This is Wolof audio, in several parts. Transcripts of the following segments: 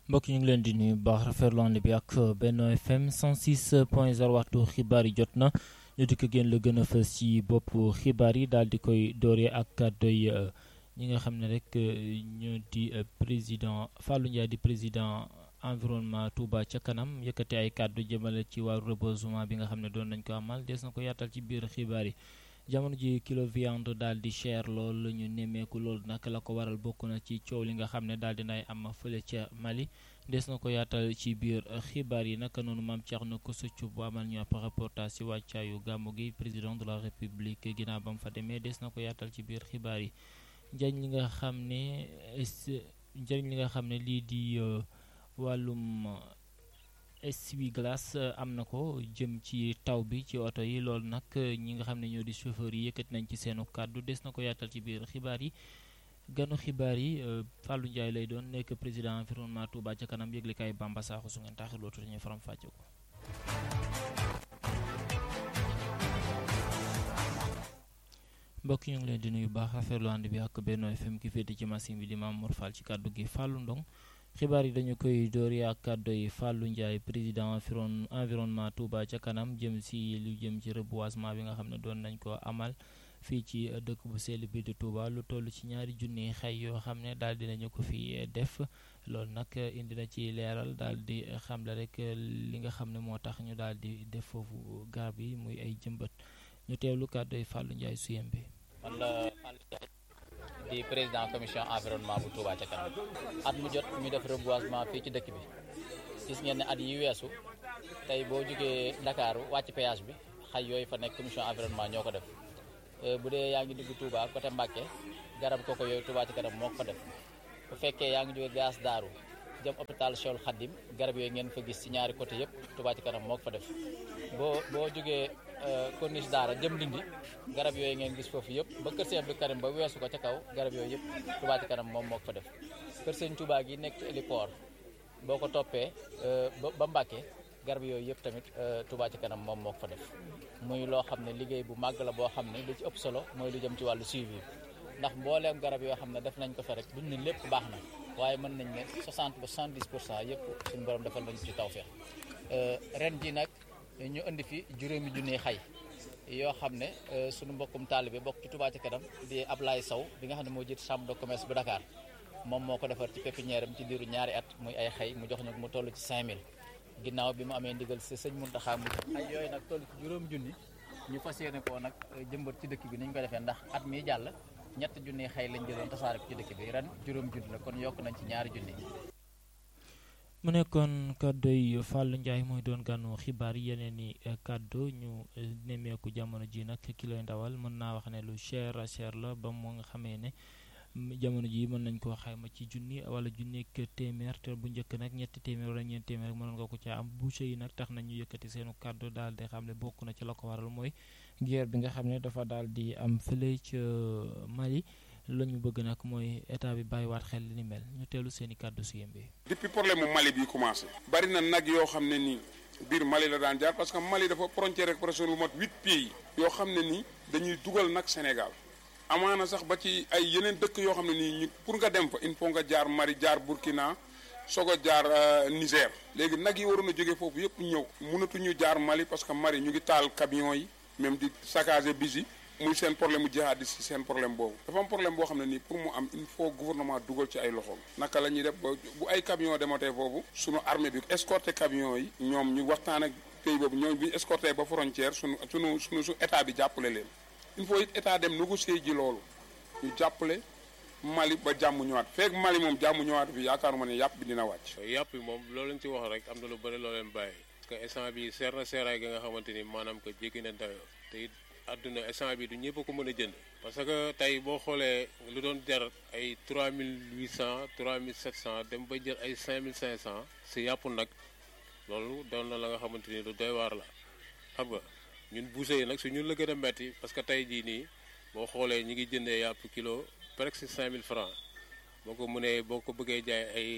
mbokk ñu ngi leen di nuyu baax rafetlu ànd bi ak Benno FM 106 point 0 waxtu xibaar yi jot na ñu dikk génn la gën a fës ci bopp xibaar yi daal di koy dooree ak kàddoy ñi nga xam ne rek ñoo di président Fallou Ndiaye di président environnement Touba ca kanam yëkkati ay kàddu jëmale ci wàllu reboisement bi nga xam ne doon nañ ko amal des na ko yaatal ci biir xibaar yi jamono ji kilo viande daal di cher lool ñu nemmeeku loolu nag la ko waral bokk na ci coow li nga xam ne daal di nay am fële ca Mali des na ko yaatal ci biir xibaar yi naka noonu maam Thierno Kossouthio bu amal ñu ab reportage ci wàccaayu gàmmu gi président de la république ginnaaw ba mu fa demee des na ko yaatal ci biir xibaar yi njëriñ li nga xam ne njëriñ li nga xam ne lii di wàllum essuie-glace am na ko jëm ci taw bi ci oto yi loolu nag ñi nga xam ne ñoo di chauffeur yi yëkkati nañ ci seenu kàddu des na ko yaatal ci biir xibaar yi ganu xibaar yi Fallou Ndiaye lay doon nekk président environnement Touba ca kanam yëglekaay Bamba Sakho su ngeen taxiloo tuuti ñu faram fàcce ko. mbokk ñu ngi leen di nuyu baax rafetlu ànd bi ak Benno FM ki féete ci machine bi di Mamour Fall ci kàddu gi Fallou Ndong xibaar yi dañu koy doori ak kàddu yi Fallou Ndiaye président environnement Touba ca kanam jëm si lu jëm ci reboisement bi nga xam ne doon nañ ko amal fii ci dëkk bu sell bi di Touba lu toll ci ñaari junni xay yoo xam ne daal dinañu ko fi def loolu nag indi na ci leeral daal di xamle rek li nga xam ne moo tax ñu daal di def foofu garab yi muy ay jëmbët ñu teewlu kàddu yi Fallou Ndiaye suyem bi man la Fallou Ndiaye di président commission environnement bu Touba ca kanam at mu jot ñu def reboisement fii ci dëkk bi gis ngeen ne at yi weesu tey boo jógee Dakar wàcc péage bi xay yooyu fa nekk commission environnement ñoo ko def bu dee yaa ngi dugg Touba côté Mbacke garab koko yooyu Touba ci kanam moo ko fa def bu fekkee yaa ngi jógee gaas daaru jëm hôpital Cheikhoul Khadim garab yooyu ngeen fa gis ci ñaari côté yëpp Touba ci kanam moo ko fa def boo boo jógee corniche daara jëm dindi garab yooyu ngeen gis foofu yëpp ba kër sëñ Abdou Karim ba weesu ko ca kaw garab yooyu yëpp Touba ci kanam moom moo ko fa def kër sëñ Touba gi nekk ci héliport boo ko toppee ba Mbacke garab yooyu yëpp tamit Touba ci kanam moom moo ko fa def muy loo xam ne liggéey bu màgg la boo xam ne li ci ëpp solo mooy lu jëm ci wàllu suivi ndax mbooleem garab yoo xam ne def nañ ko fa rek duñ ne lépp baax na waaye mën nañ ne 60 ba 70 pour cent yëpp suñu borom defal nañ ci tawfeex ren ji nag ñu indi fi juróomi junniy xay yoo xam ne suñu mbokkum taalibe bokk ci Touba ci kanam di Ablaye Sow bi nga xam ne moo jiit chambre de commerce bu Dakar moom moo ko defar ci pépinière am ci diiru ñaari at muy ay xay mu jox ñu mu toll ci 5000 ginnaaw bi mu amee ndigal si sëñ Muntaxa mu ay yooyu nag toll ci juróom junni ñu fas yéene koo nag jëmbat ci dëkk bi ni ñu ko defee ndax at mi jàll ñett junni xëy lañ jëloon tasaare ko ci dëkk bi ren juróom junni la kon yokk nañ ci ñaari junni mu nekkoon kàddu yi Fallou Ndiaye mooy doon gànnu xibaar yeneen i kàddu ñu nemmeeku jamono ji nag kilo ndawal mën naa wax ne lu cher a cher la ba mu nga xamee ne jamono ji mën nañ koo xayma ci junni wala junni ak téeméer te bu njëkk nag ñetti téeméer wala ñeenti téeméer mënoon nga ko ca am boucher yi nag tax nañu yëkkati seenu kàddu daal di xam ne bokk na ci la ko waral mooy guerre bi nga xam ne dafa daal di am fële ca Mali la ñu bëgg nag mooy état bi bàyyiwaat xel li ni mel ñu teelu seen i kàddu si yembe depuis problème mu Mali bi commencé bari na nag yoo xam ne nii biir Mali la daan jaar parce que Mali dafa frontière ak presque lu mat huit pays yoo xam ne nii dañuy dugal nag Sénégal amaana sax ba ci ay yeneen dëkk yoo xam ne nii ñu pour nga dem fa il faut nga jaar Mali jaar Burkina soog a jaar Niger léegi nag yi waroon a jógee foofu yëpp ñëw mënatuñu jaar Mali parce que Mali ñu ngi taal camions yi même di saccager bis yi muy seen problème mu jihadiste seen problème boobu dafa am problème boo xam ne nii pour mu am il faut gouvernement dugal ci ay loxoom naka la ñuy def ba bu ay camion dematee foofu sunu armée bi escorté camions yi ñoom ñu waxtaan ak pays boobu ñoom bi ñu escorté ba frontière sunu sunu sunu su état bi jàppale leen il faut it état dem négocier ji loolu ñu jàppale Mali ba jàmm ñëwaat feeg Mali moom jàmm ñëwaat fi yaakaaruma ne yàpp bi dina wàcc. yàpp bi moom loolu lañ ci wax rek am na lu bëri loo leen bàyyi parce que instant bi seer na seeraay ga nga xamante ni maanaam que jéggi na dayoo te it àdduna instant bi du ñëpp ko mën a jënd parce que tey boo xoolee lu doon jar ay 3800 3700 dem ba jël ay 5500 si yàpp nag loolu doon na la nga xamante ni lu doy waar la xam nga ñun boucher yi nag su ñun la gën a metti parce que tey jii nii boo xoolee ñi ngi jëndee yàpp kilo presque 5000 francs boo ko mënee boo ko bëggee jaay ay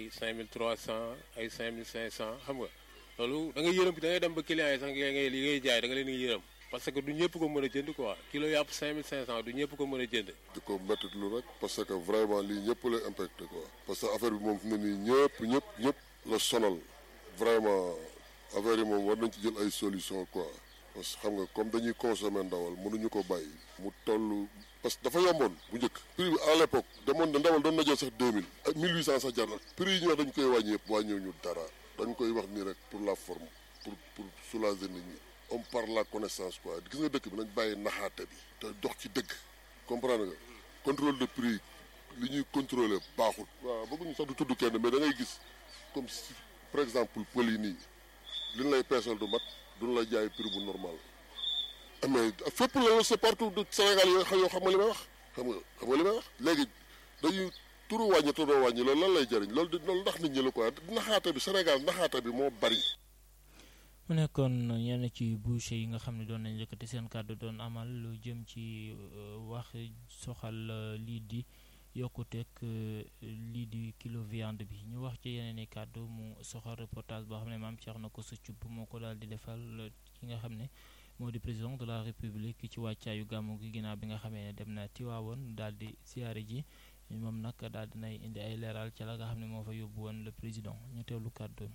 5300 ay 5500 xam nga loolu da ngay yërëm da ngay dem ba clients yi sax ngay li ngay jaay da nga leen di yërëm parce que du ñëpp ko mën a jënd quoi kilo yàpp 5500 du ñëpp ko mën a jënd. di ko métti lu rek parce que vraiment lii ñëpp lay impacté quoi parce que affaire bi moom fi mu ne nii ñëpp ñëpp ñëpp la sonal vraiment affaire yi moom war nañ ci jël ay solution quoi parce que xam nga comme dañuy consommer ndawal mënuñu ko bàyyi mu toll parce que dafa yomboon bu njëkk prix bi à l'époque demoon na ndawal doon na jël sax 2000 ak 1800 sax jar na prix yi ñu wax dañ koy wàññi yëpp wàññiw ñu dara dañ koy wax nii rek pour la forme pour pour soulager nit ñi on parle la connaissance quoi gis nga dëkk bi nañ bàyyi naxaate bi te dox ci dëgg comprendre nga contrôle de prix li ñuy contrôler baaxul waaw bëgguñu sax du tudd kenn mais da ngay gis comme si par exemple pël yi nii li ñu lay peesal du mat duñu la jaay prix bu normal mais fépp la c'est partout du Sénégal yoo xam yoo xam nga li may wax xam nga xam nga li may wax léegi dañuy turu wàññi turu wàññi loolu lan lay jëriñ loolu di loolu ndax nit ñi la quoi naxaate bi Sénégal naxaate bi moo bari mu nekkoon ñenn ci boucher yi nga xam ne doon nañ yëkkati seen kàddu doon amal lu jëm ci wax soxal lii di yokkuteeg lii di kilo viande bi ñu wax ci yeneen i kàddu mu soxal reportage boo xam ne maam Thierno Kosso Thioub moo ko daal di defal ki nga xam ne moo di président de la république ci wàccaayu gàmmu gi ginnaaw bi nga xamee ne dem na Tiwaawoon daal di siyaare ji moom nag daal dinay indi ay leeral ca la nga xam ne moo fa yóbbu woon le président ñu teewlu kàddoom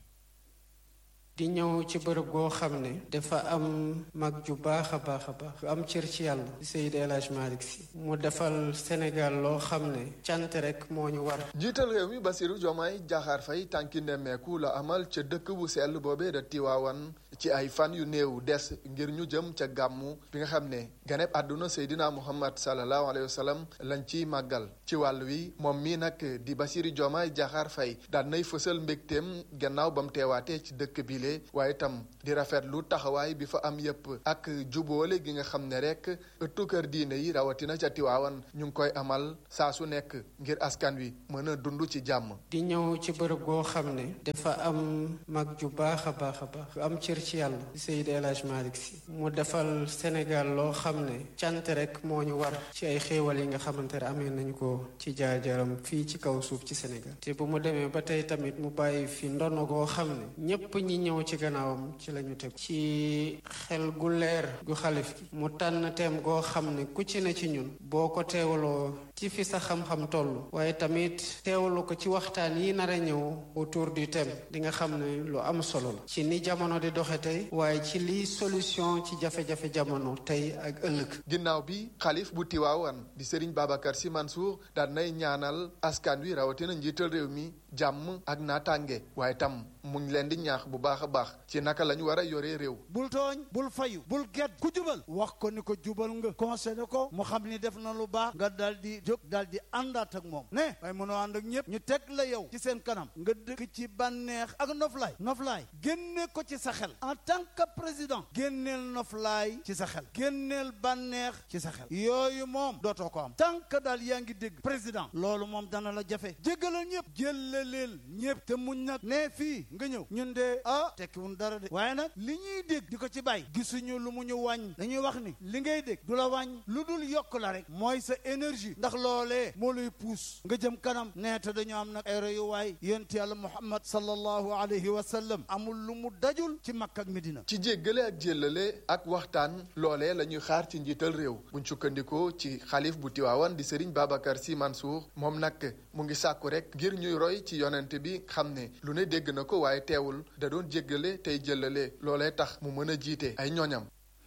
di ñëw ci bërëb goo xam ne dafa am mag ju baax a baax a baax ju am cër ci yàlla Seydi El Hadj Malick Sy mu defal Sénégal loo xam ne cant rek moo ñu war njiital réew mi Bassirou Diomaye Diakhar Faye tànki nemmeeku la amal ca dëkk bu sell boobee da Tiwaawan ci ay fan yu néew des ngir ñu jëm ca gàmmu bi nga xam ne ganeb àdduna Seydina Muhammad sallallahu alayhi wa sallam lañ ciy màggal ci wàll wi moom mii nag di Bassirou Diomaye Diakhar Faye daan nay fësal mbégteem gannaaw ba mu teewaatee ci dëkk bi waaye itam di rafetlu taxawaay bi fa am yépp ak jubóole gi nga xam ne rek ëttu kër diine yi rawatina ca Tiwaawan ñu ngi koy amal saa su nekk ngir askan wi mën a dund ci jàmm. di ñëw ci bërëb goo xam ne dafa am mag ju baax a baax a baax ju am cër ci yàlla Seydi El Hadj Malick Sy mu defal Sénégal loo xam ne cant rek moo ñu war ci ay xéewal yi nga xamante ne amee nañu ko ci jaar-jaaram fii ci kaw suuf ci Sénégal te bu mu demee ba tey tamit mu bàyyi fi ndono goo xam ne ñépp ñi ñëw ci gannaawam ci lañu teg ci xel gu leer gu xalif gi mu tànn teem goo xam ne ku ci ne ci ñun boo ko teewaloo ci fi sa xam-xam toll waaye tamit teewalu ko ci waxtaan yi nar a ñëw autour du thème di nga xam ne lu am solo la ci ni jamono di doxe tey waaye ci liy solution ci jafe-jafe jamono tey ak ëllëg ginnaaw bi xalif bu Tiwaawan di Serigne Babacar Sy Mansour daan nay ñaanal askan wi rawatina njiital réew mi jàmm ak naataange waaye tam mu ngi leen di ñaax bu baax a baax ci naka la ñu war a yoree réew. bul tooñ bul fayu bul gedd ku jubal wax ko ni ko jubal nga conseillé ko mu xam ni def na lu baax nga daal di jóg daal di àndaat ak moom ne waaye mënoo ànd ak ñëpp ñu teg la yow ci seen kanam nga dëkk ci bànneex ak noflaay noflaay génne ko ci sa xel en tant que président génneel noflaay ci sa xel génneel bànneex ci sa xel yooyu moom dootoo ko am tant que daal yaa ngi dégg président loolu moom dana la jafe jéggalal ñëpp jëllaleel ñëpp te muñ nag ne fii nga ñëw ñun de ah tekkiwun dara de waaye nag li ñuy dégg di ko ci bàyyi gisuñu lu mu ñu wàññ dañuy wax ni li ngay dégg du la wàññ lu dul yokk la rek mooy sa énergie ndax loolee moo lay puus nga jëm kanam nee te dañoo am nag ay royuwaay yonent yàlla muhammad sallallahu alayhi wa sallam amul lu mu dajul ci Makka ak Medina ci jéggale ak jéllale ak waxtaan loolee la ñuy xaar ci njiital réew buñ sukkandikoo ci xalif bu Tiwaawan di Serigne Babacar Sy Mansour moom nag mu ngi sàkku rek ngir ñuy roy ci yonent bi xam ne lu ne dégg na ko waaye teewul da doon jéggale tey jëllale loolee tax mu mën a jiite ay ñoñam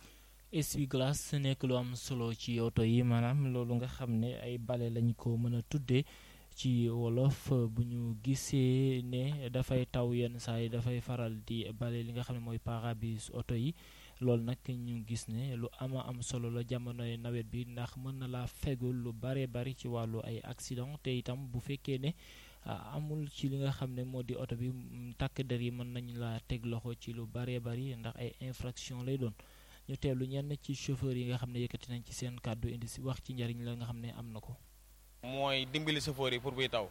essuie-glace nekk lu am solo ci oto yi maanaam loolu nga xam ne ay bale lañ ko mën a tuddee ci wolof bu ñu gisee ne dafay taw yenn saa yi dafay faral di bale li nga xam ne mooy pare-brise oto yi loolu nag ñu gis ne lu ama am solo la jamonoy nawet bi ndax mën na laa fegul lu bare bari ci wàllu ay accident te itam bu fekkee ne amul ci li nga xam ne moo di oto bi takk der yi mën nañu laa teg loxo ci lu bare bari ndax ay infraction lay doon ñu teelu ñenn ci chauffeur yi nga xam ne yëkkati nañ ci seen kàddu indi si wax ci njariñ la nga xam ne am na ko mooy dimbali chauffeur yi pour buy taw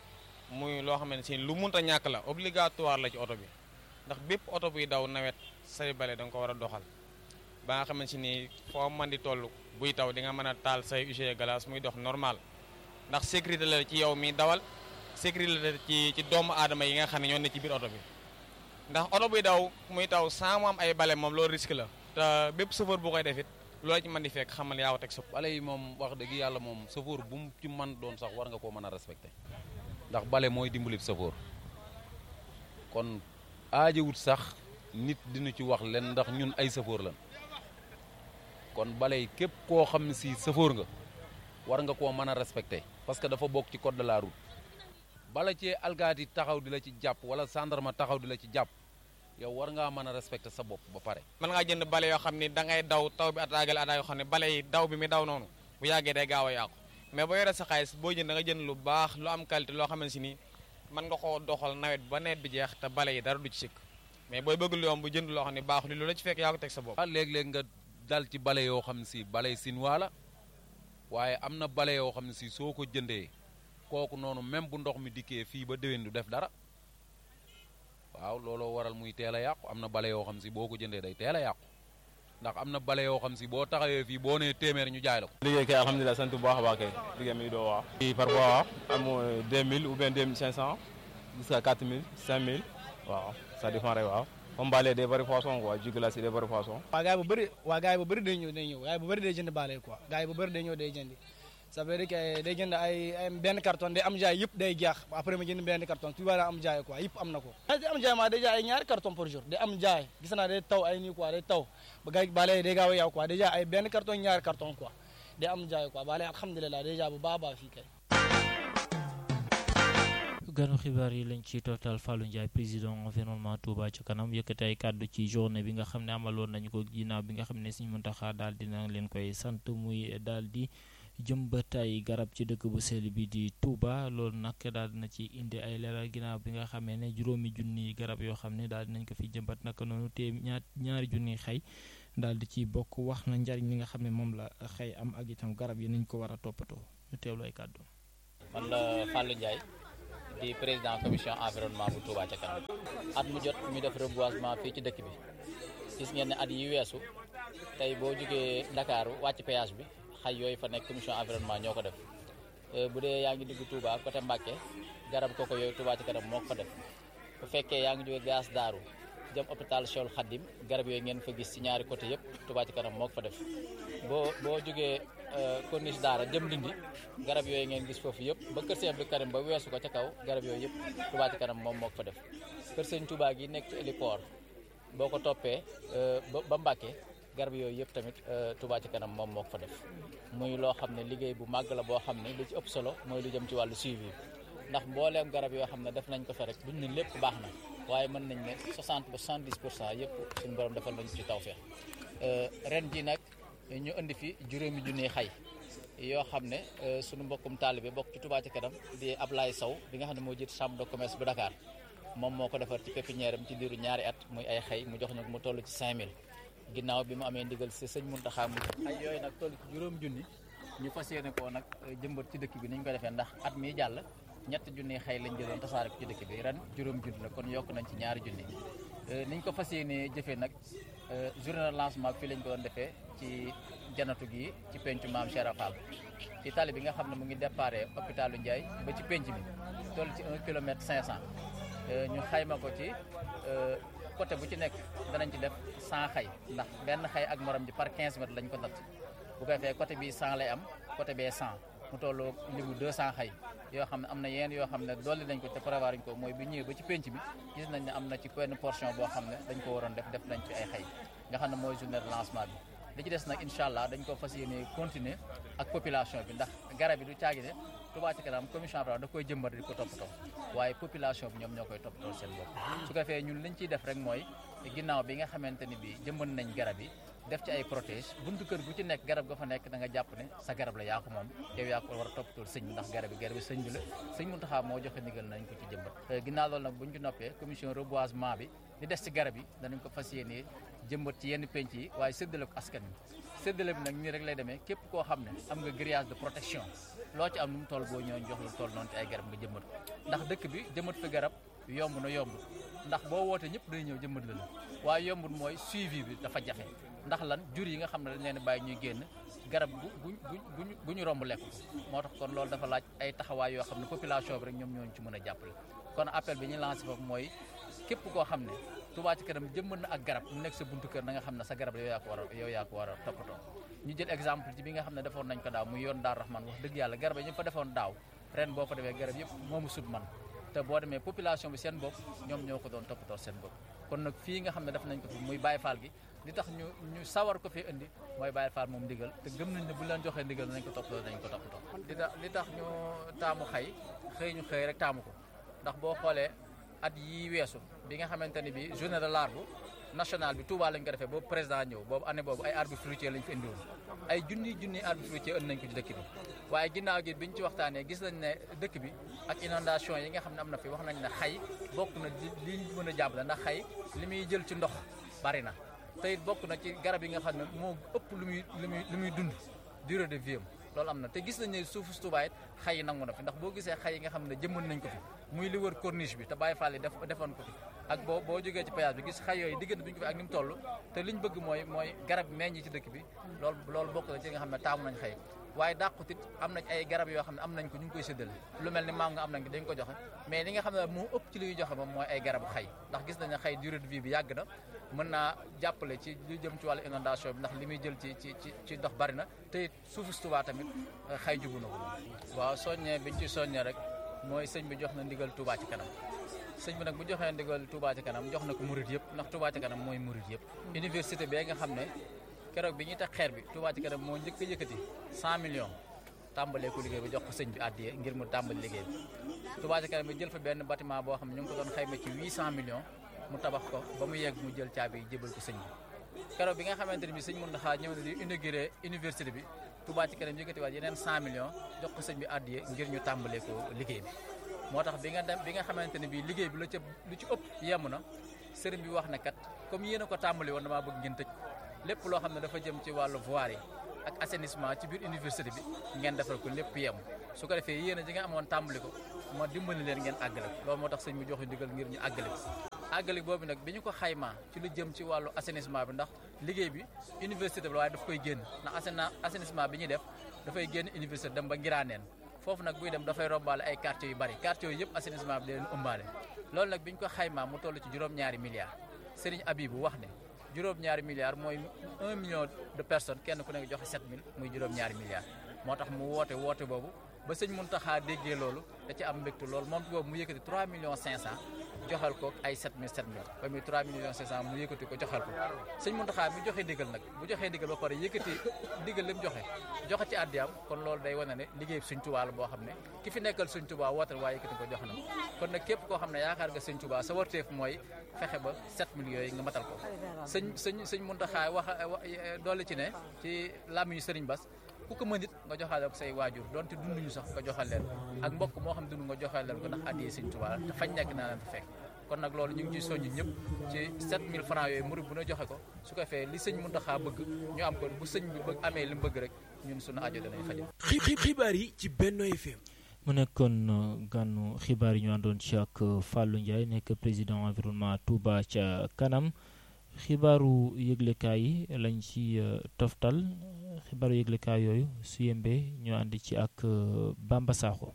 muy loo xam ne si lu munta ñàkk la obligatoire la ci oto bi ndax bépp oto buy daw nawet say bale da nga ko war a doxal ba nga xamante ni foo man di toll buy taw di nga mën a taal say usine glace muy dox normal ndax sécurité la ci yow mi dawal sécurité la ci ci doomu aadama yi nga xam ne ñoo ne ci biir oto bi ndax oto buy daw muy taw sans mu am ay bale moom loolu risque la te bépp chauffeur bu koy def it loola ci mën di fekk xamal yaa ko teg sa bale yi moom wax dëgg yàlla moom chauffeur bu mu ci mën doon sax war nga koo mën a respecté ndax bale mooy dimbali chauffeur kon aajewut sax nit dina ci wax len ndax ñun ay safoor lan kon balay képp koo xam ne si safoor nga war nga koo mën a respecté parce que dafa bokk ci code de la route bala cee alkaati taxaw di la ci jàpp wala gendarme taxaw di la ci jàpp yow war ngaa mën a respecté sa bopp ba pare mën ngaa jënd bale yoo xam ni da ngay daw taw bi ataagal ataa yoo xam ne bale yi daw bi mi daw noonu bu yàggee day gaaw a yàqu mais boo yoree sa xaalis boo jënd da nga jënd lu baax lu am qualité loo xamante si ni mën nga koo doxal nawet ba nawet bi jeex te bale yi dara du ci sikk mais booy bëgg lu yomb bu jënd loo xam ne baaxul lu la ci fekk yaa ko teg sa bopp ah léeg-léeg nga dal ci bale yoo xam ne si bale sinwaa la waaye am na bale yoo xam ne si soo ko jëndee kooku noonu même bu ndox mi dikkee fii ba déwén du def dara waaw looloo waral muy teel a yàqu am na bale yoo xam si boo ko jëndee day teel a yàqu ndax am na bale yoo xam si boo taxawee fii boo nee téeméer ñu jaay la ko. liggéey kay alhamdulilah sant bu baax a baax kay liggéey mi ngi doo waaw. parfois am 2000 ou bien 2500 jusqu'à 4000 5000 waaw ça dépend rek waaw. comme baale day bëri poisson quoi jus glace day bëri poisson. waa gars yi bu bëri waa gars yi bu bëri day ñëw day ñëw gars yi bu bëri day jënd baale quoi gars yi bu bëri day ñëw day jëndi ça veut dire que day jënd ay ay benn carton day am jaay yëpp day jeex après ma jënd benn carton tu vois am jaay quoi yëpp am na ko day am jaay maa day jaay ay ñaari carton par jour day am jaay gis naa day taw ay nii quoi day taw ba gars yi baale day gaaw a yaw quoi day jaay ay benn carton ñaari carton quoi day am jaay quoi baale alhamdulilah day jaay bu baax a baax fii kay ganu xibaar yi lañ ci toftal Fallou Ndiaye président environnement Touba ci kanam yëkkati ay kàddu ci journée bi nga xam ne amaloon nañu ko ginnaaw bi nga xam ne Sëriñ Muntaxa daal dina leen koy sant muy daal di jëmbat ay garab ci dëkk bu sell bi di Touba loolu nag daal dina ci indi ay leeral ginnaaw bi nga xamee ne juróomi junni garab yoo xam ne daal dinañ ko fi jëmbat naka noonu te ñaar ñaari junni xëy daal di ci bokk wax na njariñ li nga xam ne moom la xëy am ak itam garab yi nañ ko war a toppatoo ñu teewlu ay kàddu. man la Fallou Ndiaye. di président commission environnement bu Touba ca kanam at mu jot ñu def reboisement fii ci dëkk bi gis ngeen ne at yi weesu tey boo jógee Ndakaaru wàcc péage bi xay yooyu fa nekk commission environnement ñoo ko def bu dee yaa ngi dugg Touba côté Mbacke garab koko yooyu Touba ca kanam moo ko fa def bu fekkee yaa ngi jógee gaas daaru jëm hôpital Cheikhoul Khadim garab yooyu ngeen fa gis ci ñaari côté yëpp Touba ca kanam moo ko fa def boo boo jógee corniche daara jëm Ndindi garab yooyu ngeen gis foofu yëpp ba kër Sëñ Abdou Karim ba weesu ko ca kaw garab yooyu yëpp Touba ci kanam moom moo ko fa def kër Sëñ Touba gi nekk ci héliport boo ko toppee ba Mbàkke garab yooyu yëpp tamit Touba ci kanam moom moo ko fa def muy loo xam ne liggéey bu màgg la boo xam ne li ci ëpp solo mooy lu jëm ci wàllu suivi ndax mbooleem garab yoo xam ne def nañ ko fa rek duñ ne lépp baax na waaye mën nañ ne 60 ba 70 pour cent yëpp suñu borom defal nañ ci tawfeex ren ji nag ñu indi fi juróomi junniy xay yoo xam ne sunu mbokkum taalibe bokk ci Touba ci kanam di Ablaye Sow bi nga xam ne moo jiit chambre de commerce bu Dakar moom moo ko defar ci pépinière am ci diiru ñaari at muy ay xay mu jox ñu mu toll ci 5000 ginnaaw bi mu amee ndigal si sëñ Muntaxa mu ay yooyu nag toll ci juróom junni ñu fas yéene koo nag jëmbat ci dëkk bi ni ñu ko defee ndax at mi jàll ñett junni xay lañ jëloon tasaare ko ci dëkk bi ren juróom junni la kon yokk nañ ci ñaari junni niñ ko fas yéene jëfee nag journée de lancement fii lañ ko doon defee ci janatu gi ci pencu maam Cheikh Fall ci tali bi nga xam ne mu ngi déparé hôpitalu Ndiaye ba ci penc bi toll ci 1 kilomètre 500 ñu xayma ko ci côté bu ci nekk danañ ci def 100 xay ndax benn xay ak morom ji par 15 mètres lañ ko natt bu ko defee côté bi 100 lay am côté bee 100 mu tolloo limu 200 xay yoo xam ne am na yenn yoo xam ne dolli nañ ko te prévoir ñu ko mooy bi ñëwee ba ci penc bi gis nañ ne am na ci benn portion boo xam ne dañ ko waroon def def nañ ci ay xay nga xam ne mooy journée de lancement bi li ci des nag incha allah dañ ko fas yéene continuer ak population bi ndax garab yi du caagi ne Touba ci kanam commission da koy jëmbat di ko toppatoo waaye population bi ñoom ñoo koy toppatoo seen bopp su ko defee ñun liñ ciy def rek mooy ginnaaw bi nga xamante ni bi jëmbat nañ garab yi def ci ay protège buntu kër gu ci nekk garab ga fa nekk da nga jàpp ne sa garab la yaa ko moom yow yaa ko war a toppatoo sëñ bi ndax garab yi garab yi sëñ bi la sëñ Muntaxa moo joxe ndigal nañ ko ci jëmbat ginnaaw loolu nag buñ ci noppee commission reboisement bi di des ci garab yi danañ ko fas yéene jëmbat ci yenn penc yi waaye séddale ko askan wi séddale bi nag nii rek lay demee képp koo xam ne am nga grillage de protection loo ci am nu mu toll boo ñëwee jox la toll noonu ci ay garab nga jëmbat ko ndax dëkk bi jëmbat fi garab yomb na yomb ndax boo wootee ñëpp day ñëw jëmbat la la waaye yombul mooy suivi bi dafa jafe ndax lan jur yi nga xam ne dañ leen bàyyi ñuy génn garab bu bu bu bu ñu romb lekk ko moo tax kon loolu dafa laaj ay taxawaay yoo xam ne population bi rek ñoom ñooñu ci mën a jàppale kon appel bi ñu lancé foofu mooy képp koo xam ne Touba ci kanam jëmbat na ak garab mu nekk sa buntu kër na nga xam ne sa garab yow yaa ko war a yow yaa ko war a toppatoo ñu jël exemple ci bi nga xam ne defoon nañ ko daaw muy yoon daar Rahman wax dëgg yàlla garab yi ñu fa defoon daaw ren boo fa defee garab yëpp moomu sut man te boo demee population bi seen bopp ñoom ñoo ko doon toppatoo seen bopp kon nag fii nga xam ne def nañ ko fi muy Baye Fall gi li tax ñu ñu sawar ko fi indi mooy Baye Fall moom ndigal te gëm nañ ne bu leen joxee ndigal nañ ko toppatoo nañ ko toppatoo li tax li tax ñu taamu xay xëy ñu xëy rek taamu ko ndax boo xoolee at yi weesu bi nga xamante ni bi journée de l'arbre national bi Touba lañ ko defee boobu président ñëw boobu année boobu ay arbre fruitier lañ fi indiwoon ay junni junni arbre fruitier indi nañ ko ci dëkk bi waaye ginnaaw gi biñ ci waxtaanee gis nañ ne dëkk bi ak inondation yi nga xam ne am na fi wax nañ ne xay bokk na li ñu mën a jàpp la ndax xay li muy jël ci ndox bari na te it bokk na ci garab yi nga xam ne moo ëpp lu muy lu muy lu muy dund durée de vie am loolu am na te gis nañ ne suufu Touba it xay yi nangu na fi ndax boo gisee xay yi nga xam ne jëmmal nañ ko fi muy li wër corniche bi te Baye Fall yi def defoon ko fi ak boo boo jógee ci péage bi gis xay yooyu diggante bi ñu ko fi ak ni mu toll te liñ bëgg mooy mooy garab meññ ci dëkk bi loolu loolu bokk na ci nga xam ne taamu nañ xëy waaye dàqutit am nañ ay garab yoo xam ne am nañ ko ñu ngi koy séddale lu mel ni mango am nañ ko dañ ko joxe mais li nga xam ne moo ëpp ci li ñuy joxe moom mooy ay garabu xay ndax gis nañ ne xay durée de vie bi yàgg na mën naa jàppale ci lu jëm ci wàllu inondation bi ndax li muy jël ci ci ci ci ndox bari na te it suufu Touba tamit xay jubu na ko waaw soññee biñ ci soññee rek mooy sëñ bi jox na ndigal Touba ci kanam sëñ bi nag bu joxee ndigal Touba ci kanam jox na ko murit yëpp ndax Touba ci kanam mooy murit yëpp université bi nga xam ne keroog bi ñuy teg xeer bi Touba ci kanam moo njëkk a yëkkati 100 millions tàmbalee ko liggéey bi jox ko sëñ bi àddiye ngir mu tàmbali liggéey bi Touba ci kanam bi jël fa benn bâtiment boo xam ne ñu ngi ko doon xayma ci 800 millions mu tabax ko ba mu yegg mu jël caabi jébal ko sëñ bi keroog bi nga xamante ne bi sëñ Mountakha ñëw na di inauguré université bi Touba ci kanam yëkkati waat yeneen 100 millions jox ko sëñ bi àddiye ngir ñu tàmbalee ko liggéey bi moo tax bi nga dem bi nga xamante ne bii liggéey bi la ca lu ci ëpp yemm na sëriñ bi wax ne kat comme yéen a ko tàmbali woon damaa bëgg ngeen tëj lépp loo xam ne dafa jëm ci wàllu voirie yi ak assainissement ci biir université bi ngeen defal ko lépp yem su ko defee yéen a ji nga amoon tàmbali ko ma dimbali leen ngeen àggale ko loolu moo tax sëñ bi joxe ndigal ngir ñu àggale ko àggale boobu nag bi ñu ko xaymaa ci lu jëm ci wàllu assainissement bi ndax liggéey bi université bi la waaye daf koy génn ndax assainissement bi ñuy def dafay génn université dem ba ngiraaneen foofu nag buy dem dafay rombaale ay quartiers yu bari quartiers yooyu yëpp assainissement bi da leen ëmbaale loolu nag bi ñu ko xaymaa mu toll ci juróom-ñaari milliards Serigne Abibou wax ne juróom-ñaari milliards mooy un million de personnes kenn ku nekk joxe 7000 muy juróom-ñaari milliards moo tax mu woote woote boobu ba sëñ Mountakha déggee loolu da ci am mbégte loolu moom boobu mu yëkkati 3 millions 500 joxal ko ay 7000 7000 ba muy 3 millions 500 mu yëkkati ko joxal ko sëñ Mountakha mi joxe ndigal nag bu joxee ndigal ba pare yëkkati ndigal li mu joxe joxe ci àddiyaam kon loolu day wane ne liggéey sëñ Tuubaa la boo xam ne ki fi nekkal sëñ Tuubaa wootal waaye yëkkati ko jox na kon nag képp koo xam ne yaakaar nga sëñ Tuubaa sa warteef mooy fexe ba 7000 yooyu nga matal ko sëñ sëñ sëñ Mountakha wax doole ci ne ci làmmiñu sëriñ Bass ku ko mën it nga joxaale ko say waajur donte dunduñu sax nga joxal leen ak mbokk moo xam dund nga joxal leen ko ndax addiyee sëñ Tuubaa te fañ nekk naa leen fa fekk kon nag loolu ñu ngi ciy soññ ñëpp ci 7000 francs yooyu murid bu na joxe ko su ko fee li sëñ Mountakha bëgg ñu am ko bu sëñ bi bëgg amee li mu bëgg rek ñun suñu aajo danañ fajo xibaar yi ci Benno FM mu nekkoon gànnu xibaar yi ñu àndoon ci ak Fallou Ndiaye nekk président environnement Touba ca kanam xibaaru yëglekaay yi lañ ci toftal xibaaru yëglekaay yooyu su yembee ñu ànd ci ak Bamba Sakho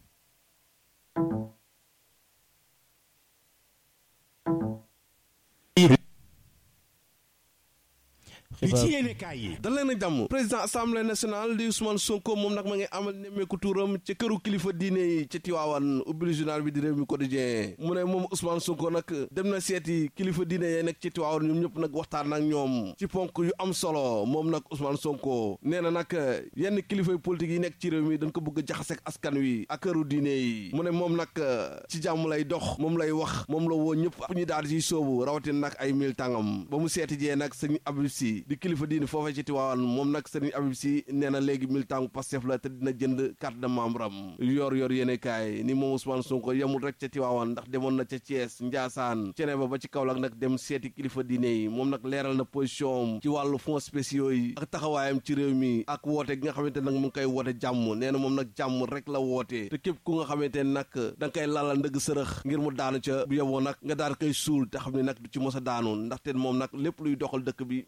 li ci yéene kaay yi dal leen a jàmm président assemblée nationale di Ousmane Sonko moom nag ma ngi amal nemmeeku tuuram ca këru kilifa diine yi ca Tiwaawan ubbil journal bi di réew mi quotidien mu ne moom Ousmane Sonko nag dem na seeti kilifa diine yee nekk ci Tiwaawan ñoom ñëpp nag waxtaan ak ñoom ci ponk yu am solo moom nag Ousmane Sonko nee na nag yenn kilifay politique yi nekk ci réew mi dañ ko bëgg a jaxaseek askan wi ak këru diine yi mu ne moom nag ci jàmm lay dox moom lay wax moom la woo ñëpp ñu daal ci soobu rawatina nag ay mil tàngam ba mu seeti jee nag sëñ Abib Si di kilifa diine foofee ci Tiwaawan moom nag sëriñ Abib Si nee na léegi militant Pastef la te dina jënd carte de membre am yor yor yéene kaay ni moom Ousmane Sonko yemul rek ca Tiwaawan ndax demoon na ca Thiès Ndiassane cene ba ba ci Kaolack nag dem seeti kilifa diine yi moom nag leeral na position am ci wàllu fonds spéciaux yi ak taxawaayam ci réew mi ak woote gi nga xamante nag mu ngi koy woote jàmm nee na moom nag jàmm rek la woote te képp ku nga xamante ne nag da nga koy lalal ndëgg sërëx ngir mu daanu ca bu yeboo nag nga daal koy suul te xam ne nag du ci mos a daanu ndaxte moom nag lépp luy doxal dëkk bi ma nga ca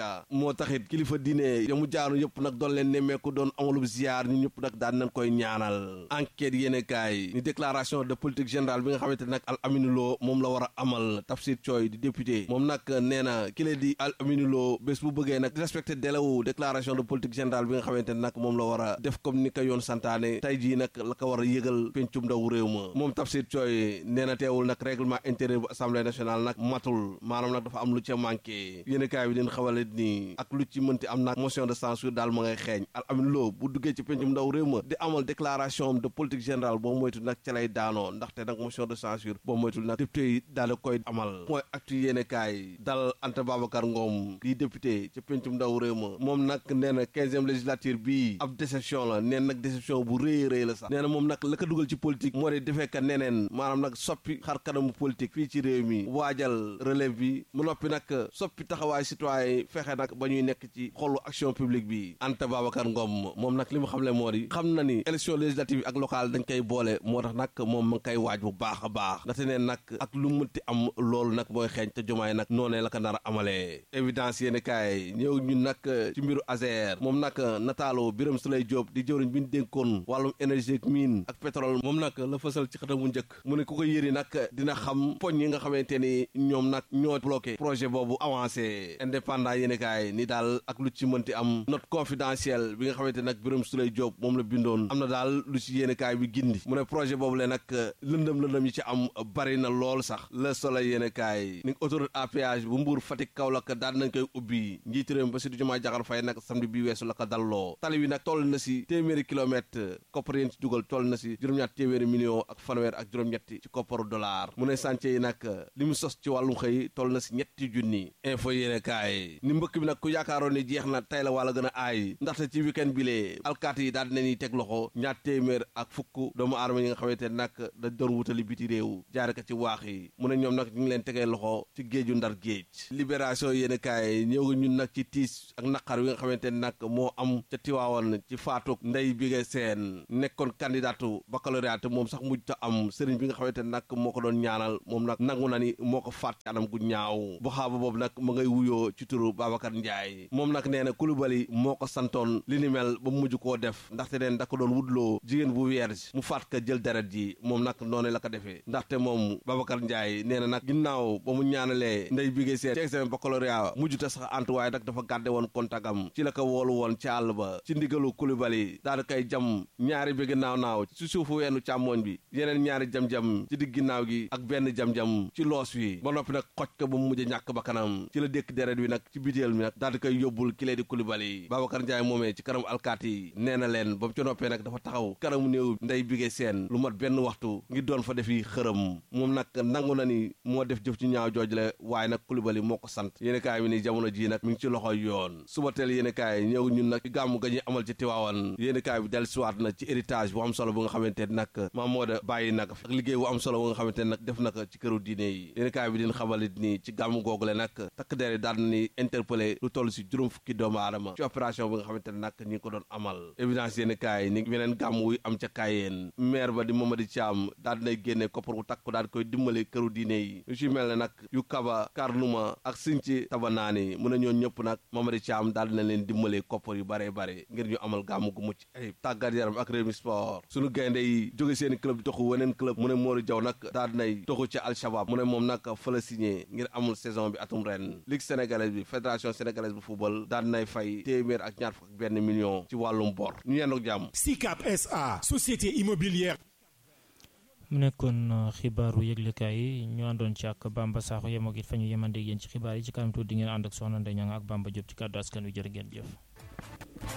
ca moo taxit kilifa diine ya mu jaaru yëpp nag doon leen nemmeeku doon amalub ziar ñu ñëpp nag daan nañ koy ñaanal enquête yéene kaay ni déclaration de politique générale bi nga xamante ne nag al aminuloo moom la war a amal Tafsir Thioye di député moom nag nee na kile di al aminuloo bés bu bëggee nag respecté délai déclaration de politique générale bi nga xamante ne nag moom la war a def comme ni ko yoon santaane tey jii nag la ko war a yëgal pencum ndaw réew ma moom Tafsir Thioye nee na teewul nag règlement intérieur bu assemblée nationale nag matul maanaam nag dafa am lu ca manqué yéen kaay bi din xawale ni ak lu ci mënti am nag motion de censure daal ma ngay xeeñ al amin loo bu duggee ci pencum ndaw réew ma di amal déclaration de politique générale boo moytu nag ca lay daanoo ndaxte nag motion de censure boo moytul nag député yi daal di koy amal mooy actu yéen kaay dal Anta Babacar Ngom di député ca pencum ndaw réew ma moom nag nee na quinzième législature bii ab déception la neen nag déception bu rëy rëy la sax nee na moom nag la ko dugal ci politique moo di defee ka neneen maanaam nag soppi xar kanamu politique fii ci réew mi waajal relève bi mu noppi nag soppi taxawaay citoyen fexe nag ba ñuy nekk ci xolu action publique bi Anta Babacar Ngom moom nag li mu xamle moo di xam na ni élection législative yi ak locale dañ koy boole moo tax nag moom ma ngi koy waaj bu baax a baax ndaxte neen nag ak lu mënti am loolu nag mooy xeeñ te jumaay nag noonee la ko nar a amalee évidence yéen kaay ñëw ñun nag ci mbiru Azer moom nag nataalu Birame Souleye Diop di jëwriñ bi ñu dénkoon wàllum énergie ak mine ak pétrole moom nag la fësal ci xëtam bu njëkk mu ne ku ko yëri nag dina xam poñ yi nga xamante ni ñoom nag ñoo bloqué projet boobu avancé indépendant yéen kaay ni daal ak lu ci mënti am note confidentielle bi nga xamante nag Birame Souleye Diop moom la bindoon am na daal lu ci yéen kaay bi gindi mu ne projet boobu le nag lëndëm lëndëm yi ci am bari na lool sax le soleil yéen kaay ni autoroute à péage bu Mbour Fatick Kaolack daal nañ koy ubbi njiitu réew mi Bassirou Diomaye Diakhar Faye nag samedi bi weesu la ko dalloo tali bi nag toll na si téeméeri kilomètre koppar yéen ci dugal toll na si juróom-ñaat téeméeri million ak fanweer ak juróom-ñetti ci kopparu dollar mu ne chantier yi nag li mu sos ci wàllum xëy toll na si ñetti junni info yéene kaay ni mbëkk bi nag ku yaakaaroon ni jeex na tey la wala gën a aay ndaxte ci week-end bi lee alkaati yi daal dinañuy teg loxo ñaat téeméer ak fukk doomu aadama yi nga xamante ne nag dañ doon wutali biti réew jaare ko ci waax yi mu ne ñoom nag ñu ngi leen tegee loxo ci géeju ndar géej libération yéene kaay ñëw ñun nag ci tiis ak naqar wi nga xamante ne nag moo am ca Tiwaawan ci faatuk ndey bi nga seen nekkoon candidatu baccalauréat moom sax mujj ta am sëriñ bi nga xamante ne nag moo ko doon ñaanal moom nag nangu na ni moo ko faat ci anam gu ñaaw bu xaaba boobu nag ma ngay wuyoo ci turu Babacar Ndiaye moom nag nee na Coulibaly moo ko santoon li ni mel ba mujj koo def ndaxte neen da ko doon wutloo jigéen bu vierge mu faat ka jël deret ji moom nag noonu la ko defee ndaxte moom Babacar Ndiaye nee na nag ginnaaw ba mu ñaanalee ndey bi nga seen ci examen baccalauréat mujj ta sax ant waaye nag dafa gàdde woon kontagam ci la ko woolu woon ci àll ba ci ndigalu Coulibaly daal di koy jam ñaari bi ginnaaw naaw ci suufu weenu càmmooñ bi yeneen ñaari jam-jam ci digg ginnaaw gi ak benn jam-jam ci loos wi ba noppi nag xoj ko ba mu mujj ñàkk ba kanam ci la dékk deret wi nag ci biteel mi nag daal di koy yóbbul ki lee di Coulibaly Babacar Ndiaye moomee ci kanam alkaati yi nee na leen ba mu ci noppee nag dafa taxaw kanamu néew ndey bigee seen lu mat benn waxtu ngir doon fa defi xërëm moom nag nangu na ni moo def jëf ci ñaaw jooj la waaye nag Coulibaly moo ko sant yéen kaay mi ni jamono ji nag mi ngi ci loxoy yoon suba teel yéen kaay ñëw ñun nag ci gàmmu ga ñuy amal ci Tiwaawan yéen kaay bi del siwaat na ci héritage bu am solo bu nga xamante nag maam moo da bàyyi nag ak liggéey bu am solo bu nga xamante nag def na ko ci këru diine yi yéen kaay bi din xamalit ni ci gàmmu googule nag takk der daal na ni interpellé lu toll si juróom fukki doomu aadama ci opération bi nga xamante ne nag ñi ngi ko doon amal évidence yéen kaay ni beneen gàmm wuy am ca kaayeen maire ba di Mamadi Thiam daal dinay génne koppar bu takku daal di koy dimbale këru diine yi yu ci mel ne nag yu kaba karnuma ak sinci tabanaani mu ne ñoon ñëpp nag Mamadi Thiam daal dina leen dimbale koppar yu bare bare ngir ñu amal gàmm gu mucc ay tàggat yaram ak Rewmi Sport suñu gaynde yi jóge seen club di toxu weneen club mu ne Mori Jaw nag daal dinay toxu ci Al Shabab mu ne moom nag fa la signé ngir amul saison bi atum ren ligue sénégalaise bi fédération sénégalaise bu football daal dinay fay téeméer ak ñaar fukk ak benn million ci wàllum bor ñu yendoog jàmm SICAP SA société immobilière mu nekkoon xibaaru yëglekaay yi ñu àndoon ci ak Bamba Sakho yemoo it fa ñu yemandee yéen ci xibaar yi ci kanam tuuti di ngeen ànd ak soxna Ndeye Niang ak Bamba Diop ci kàddu askan wi jërë ngeen jëf